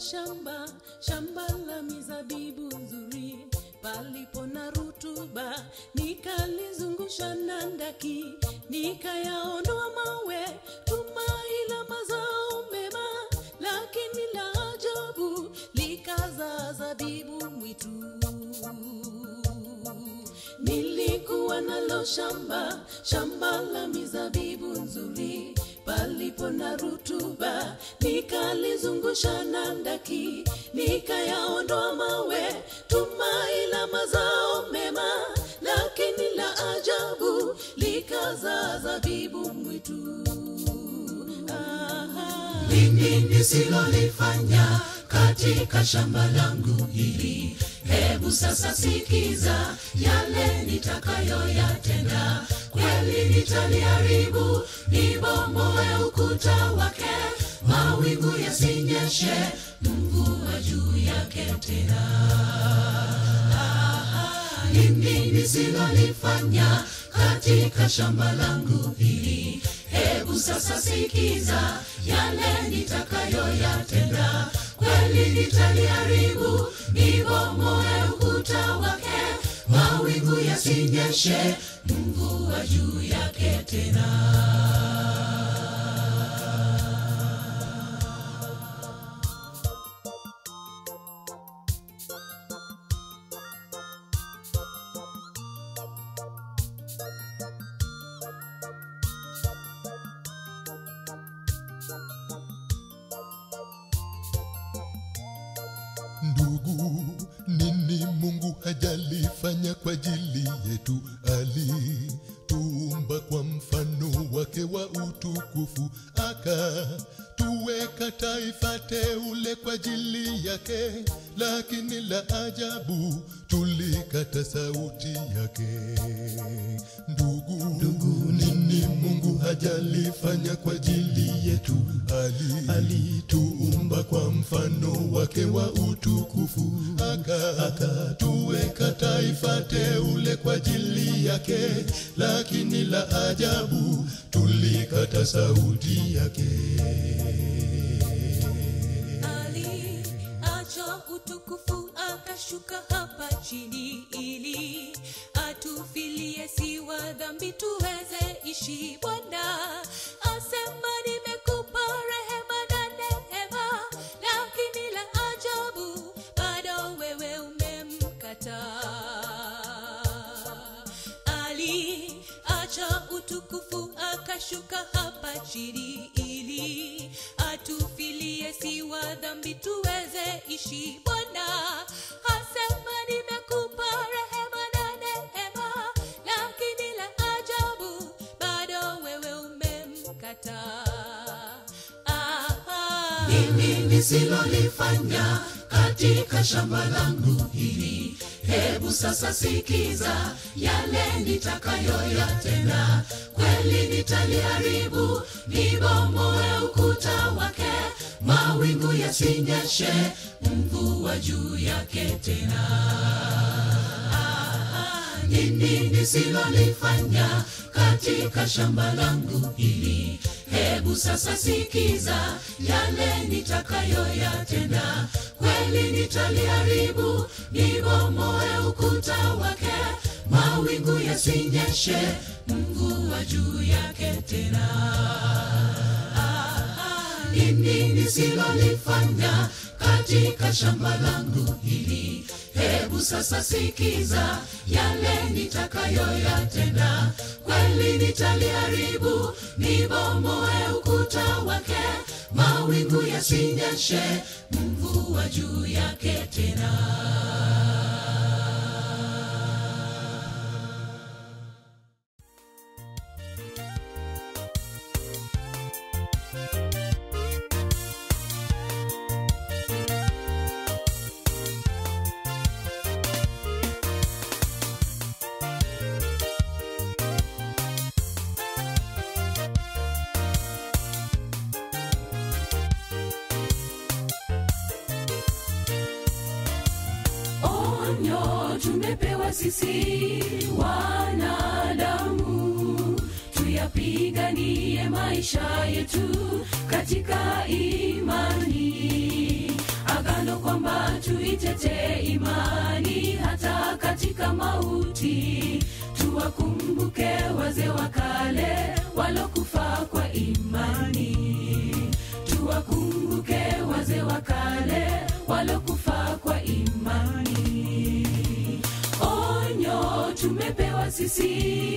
shamba, shamba la mizabibu nzuri, palipo na rutuba, nikalizungusha na ndaki, nikayaondoa mawe, tumai la mazao mema, lakini la ajabu likazaa zabibu mwitu. Nilikuwa nalo shamba, shamba la mizabibu nzuri, palipo na rutuba, nikalizungusha na ndaki, nikayaondoa mawe, tumai la mazao mema, lakini la ajabu likazaa zabibu mwitu. Aha. nini nisilolifanya katika shamba langu hili hebu sasa sikiza yale nitakayoyatenda kweli nitaliharibu nibomoe ukuta wake mawingu yasinyeshe mvua juu yake tena nini nisilolifanya katika shamba langu hili hebu sasa sikiza yale nitakayoyatenda kweli nitaliharibu nibomoe ukuta wake mawingu yasinyeshe mvua juu yake tena ndugu nini mungu hajalifanya kwa ajili yetu alituumba kwa mfano wake wa utukufu akatuweka taifa teule kwa ajili yake lakini la ajabu tulikata sauti yake ndugu, ndugu nini mungu hajalifanya kwa ajili yetu ali alituumba kwa mfano wake wa utukufu aka akatuweka taifa teule kwa ajili yake lakini la ajabu tulikata sauti yake aliacha utukufu akashuka hapa chini ili atufilie si wa dhambi tuweze ishi bwana asema nimekupa rehema na neema lakini la ajabu bado wewe umemkataa aliacha utukufu akashuka hapa chini ili atufilie si wa dhambi tuweze ishi bwana hasema nimekupa rehema na neema lakini la ajabu bado wewe umemkataa ah, nini nisilolifanya katika shamba langu hili hebu sasa sikiza yale nitakayoyatenda kweli nitaliharibu nibomoe ukuta wake mawingu yasinyeshe mvua juu yake tena nini nisilolifanya katika shamba langu hili hebu sasa sikiza yale nitakayoyatenda kweli nitaliharibu nibomoe ukuta wake mawingu yasinyeshe mvua juu yake tena nini nisilolifanya katika shamba langu hili hebu sasa sikiza yale nitakayoyatenda kweli nitaliharibu nibomoe ukuta wake mawingu yasinyeshe mvua juu yake tena onyo tumepewa sisi wanadamu tuyapiganie maisha yetu katika imani agano kwamba tuitetee imani hata katika mauti tuwakumbuke wazee wa kale walokufa kwa imani tuwakumbuke wazee wa kale walokufa kwa imani onyo tumepewa sisi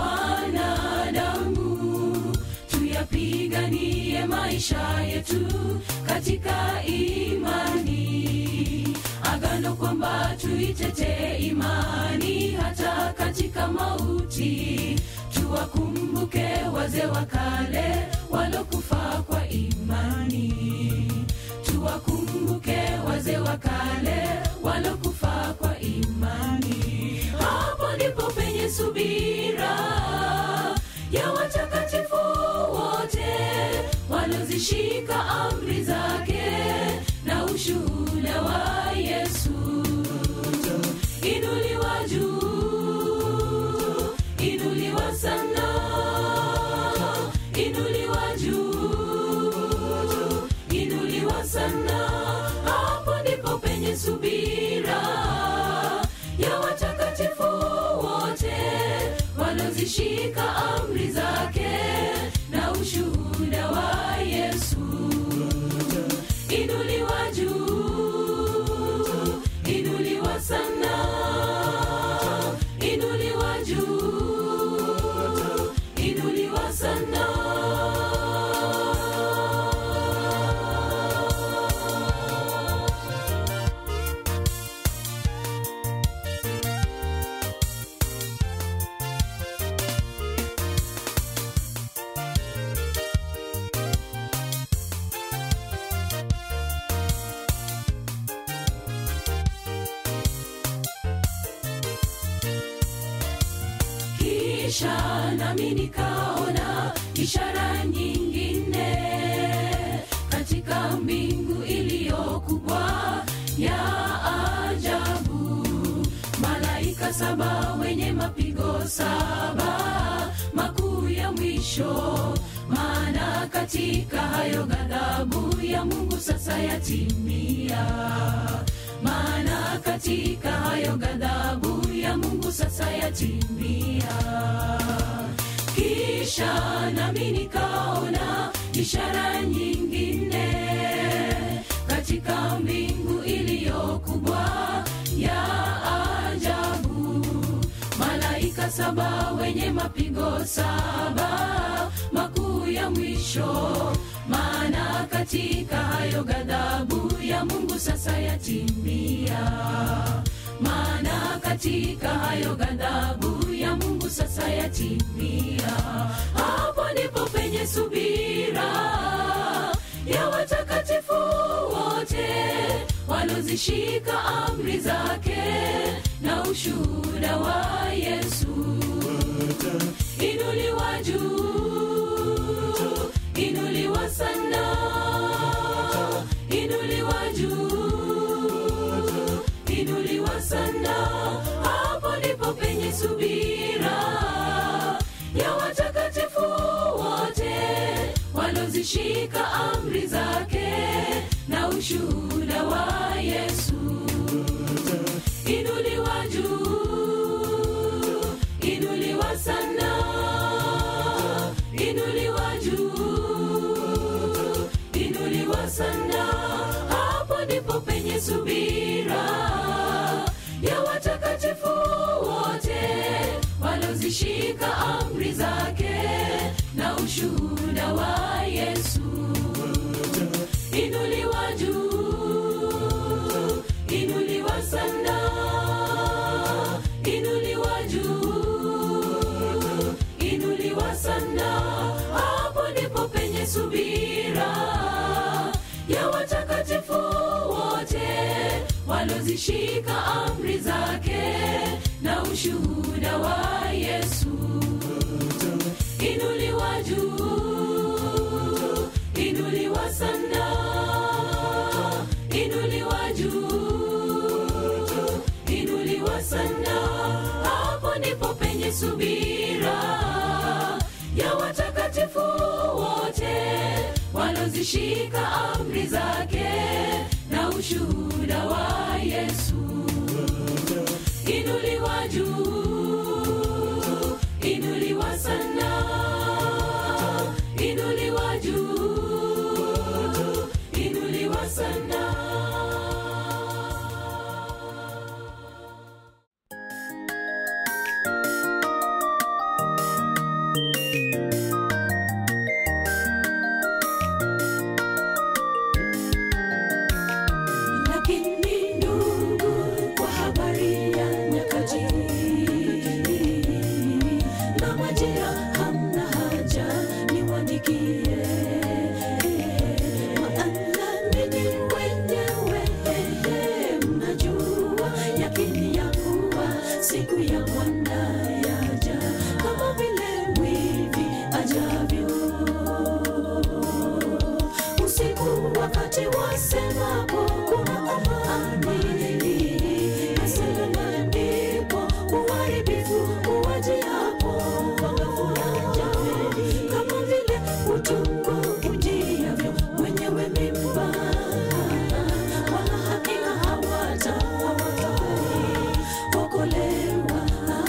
wanadamu tuyapiganie maisha yetu katika imani agano kwamba tuitetee imani hata katika mauti tuwakumbuke wazee wa kale walokufa kwa imani tuwakumbuke wazee wa kale walokufa kwa imani hapo ndipo penye subira ya watakatifu wote walozishika amri zake na ushuhuda wa yesu inuliwa juu inuliwa sana inuliwa juu inuliwa sana hapo ndipo penye subira ya watakatifu wote walozishika amri zake na ushuhuda wa yesu inuliwa juu inuliwa sana inuliwa juu inuliwa sana kisha nami nikaona ishara nyingine katika mbingu iliyokubwa ya ajabu malaika saba wenye mapigo saba makuu ya mwisho maana katika hayo ghadhabu ya mungu sasa yatimia maana katika hayo ghadhabu ya mungu sasa yatimia kisha nami nikaona ishara nyingine katika mbingu iliyokubwa ya ajabu malaika saba wenye mapigo saba makuu ya mwisho maana katika hayo ghadhabu ya mungu sasa yatimia maana katika hayo ghadhabu ya mungu sasa yatimia hapo ndipo penye subira ya watakatifu wote walozishika amri zake na ushuhuda wa yesu inuliwa juu inuliwa sana inuliwa juu inuliwa sana hapo ndipo penye subira ya watakatifu wote walozishika amri zake na ushuhuda wa yesu inuliwa juu inuliwa sana inuliwa juu inuliwa sana hapo ndipo penye subira ya watakatifu wote walozishika amri zake na ushuhuda wa yesu inuliwa juu inuliwa sana inuliwa juu inuliwa sana hapo ndipo penye subira ya watakatifu wote walozishika amri zake na ushuhuda wa yesu inuliwa juu inuliwa sana inuliwa juu inuliwa sana hapo ndipo penye subira ya watakatifu wote walozishika amri zake na ushuhuda wa yesu inuliwa juu inuliwa sana inuliwa juu inuliwa sana lakini ndugu kwa habari ya nyakati na majira hamna haja niwandikie maana ninyi wenyewe mnajua yakini ya kuwa siku ya bwana yaja kama vile mwivi ajavyo usiku wakati wasemapo kuna amani nasema ndipo uharibifu uwajiapo wangafuraja kama vile utungu ujiavyo wenyewe mimba wala hakika hawata okolewa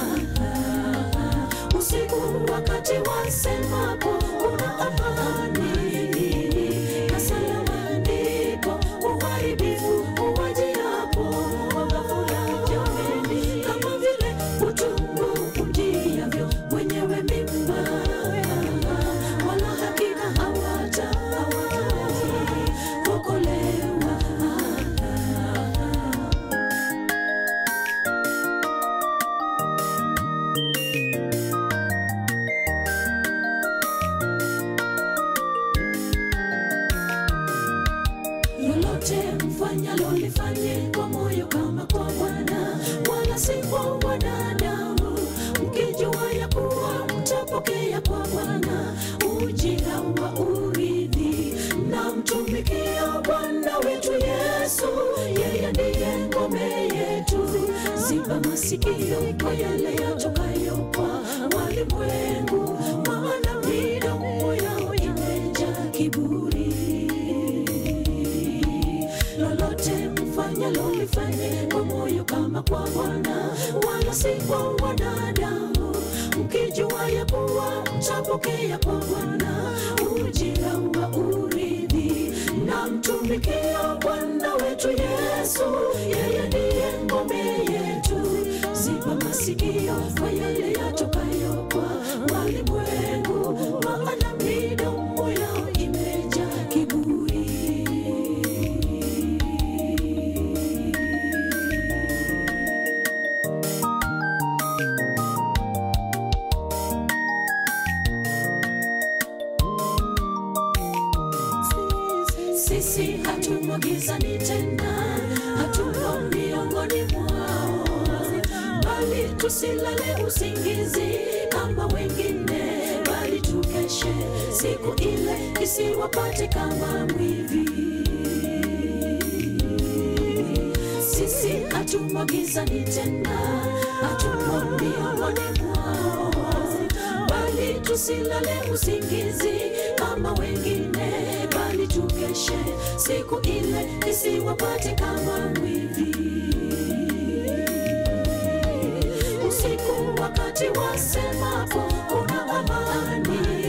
usiku wakati wasemapo kuna amani na salama ndipo uharibifu uwajiapo wangafuraja kama vile utungu ujiavyo wenyewe mimba wala hakika hawata okolewa lolote mfanyalo lifanye kwa moyo kama kwa bwana wala si kwa wanadamu mkijua ya kuwa mtapokea kwa bwana ujira wa urithi na mtumikia bwana wetu yesu yeye ndiye ngome yetu ziba masikio kwa yale yatokayo kwa walimwengu maana midomo yao imejaa kiburi lolote mfanyalo lifanye kwa moyo kama kwa bwana wala si kwa wanadamu mkijua ya kuwa mtapokea kwa bwana ujira wa urithi na mtumikia bwana wetu yesu yeye ndiye ngome yetu ziba masikio kwa yale yatokayo kwa walimwengu maana midomo yao imejaa kiburi sisi hatumo gizani tena hatumo miongoni mwao bali tusilale usingizi kama wengine bali tukeshe siku ile isiwapate kama mwivi sisi hatumo gizani tena hatumo miongoni mwao bali tusilale usingizi kama wengine bali tukeshe siku ile isiwapate kama mwivi usiku wakati wasemapo kuna amani